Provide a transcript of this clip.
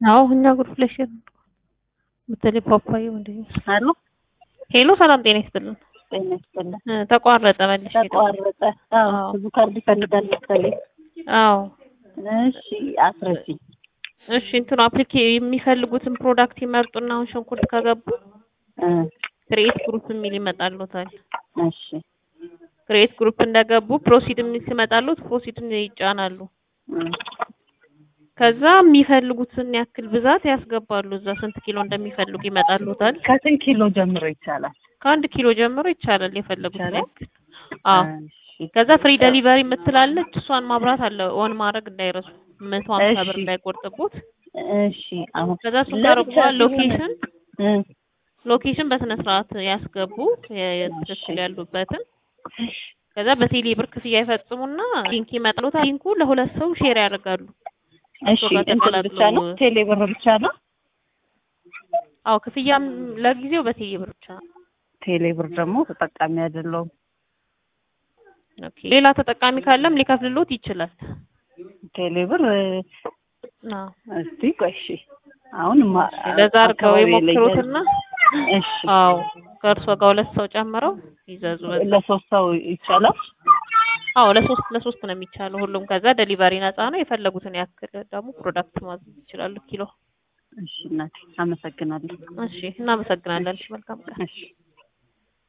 አዎ እኛ ግሩፕ ላይ ሼር በተለይ ፓፓዬ ወንድ አሉ ሄሎ፣ ሰላም ጤና ይስጥልን። ጤና ይስጥልን። እ ተቋረጠ መልሽ ተቋረጠ። አዎ አዎ። ብዙ ካርድ ይፈልጋል መሰለኝ። አዎ እሺ አስረጂ። እሺ እንትኑ አፕሊኬ የሚፈልጉትን ፕሮዳክት ይመርጡና አሁን ሽንኩርት ከገቡ እ ክሬኤት ግሩፕ የሚል ይመጣሉታል። እሺ ክሬኤት ግሩፕ እንደገቡ ፕሮሲድ የሚል ሲመጣሉት ፕሮሲድን ይጫናሉ። እ ከዛ የሚፈልጉትን ያክል ብዛት ያስገባሉ። እዛ ስንት ኪሎ እንደሚፈልጉ ይመጣሉታል። ከስንት ኪሎ ጀምሮ ይቻላል? ከአንድ ኪሎ ጀምሮ ይቻላል የፈለጉትን ይቻላል? ያክል። አዎ እሺ ከዛ ፍሪ ደሊቨሪ የምትላለች እሷን ማብራት አለ ኦን ማድረግ እንዳይረሱ መቶ ሀምሳ ብር እሺ። እንዳይቆርጥቦት። እሺ አሁን ከዛ እሱን ካረጉ በኋላ ሎኬሽን እ ሎኬሽን በስነ ስርዓት ያስገቡ የ- የትክክል ያሉበትን። ከዛ በቴሌ ብር ክፍያ ይፈጽሙና ሊንክ ይመጣሉታል። ሊንኩ ለሁለት ሰው ሼር ያደርጋሉ። እሺ እሱ ጋር እንትን ተቀላቅለው- ብቻ ነው ቴሌ ብር ብቻ ነው? አዎ ክፍያም ለጊዜው በቴሌ ብር ብቻ ነው። ቴሌ ብር ደግሞ ተጠቃሚ አይደለሁም። ኦኬ ሌላ ተጠቃሚ ካለም ሊከፍልሎት ይችላል። ቴሌ ብር እ፣ አዎ እስቲ ቆይ እሺ አሁን ማ- ለዛ አድርገው አካባቢ ላይ የሞክሩትና እሺ አዎ ከእርሶ ጋር ሁለት ሰው ጨምረው ይዘዙ። በዛ ለሶስት ሰው ይቻላል? አዎ ለሶስት ለሶስት ነው የሚቻለው ሁሉም። ከዛ ደሊቨሪ ነፃ ነው። የፈለጉትን ያክል ደግሞ ፕሮዳክት ማዘዝ ይችላሉ። ኪሎ እሺ እናቴ አመሰግናለሁ። እሺ፣ እናመሰግናለን። እሺ፣ መልካም ቀን። እሺ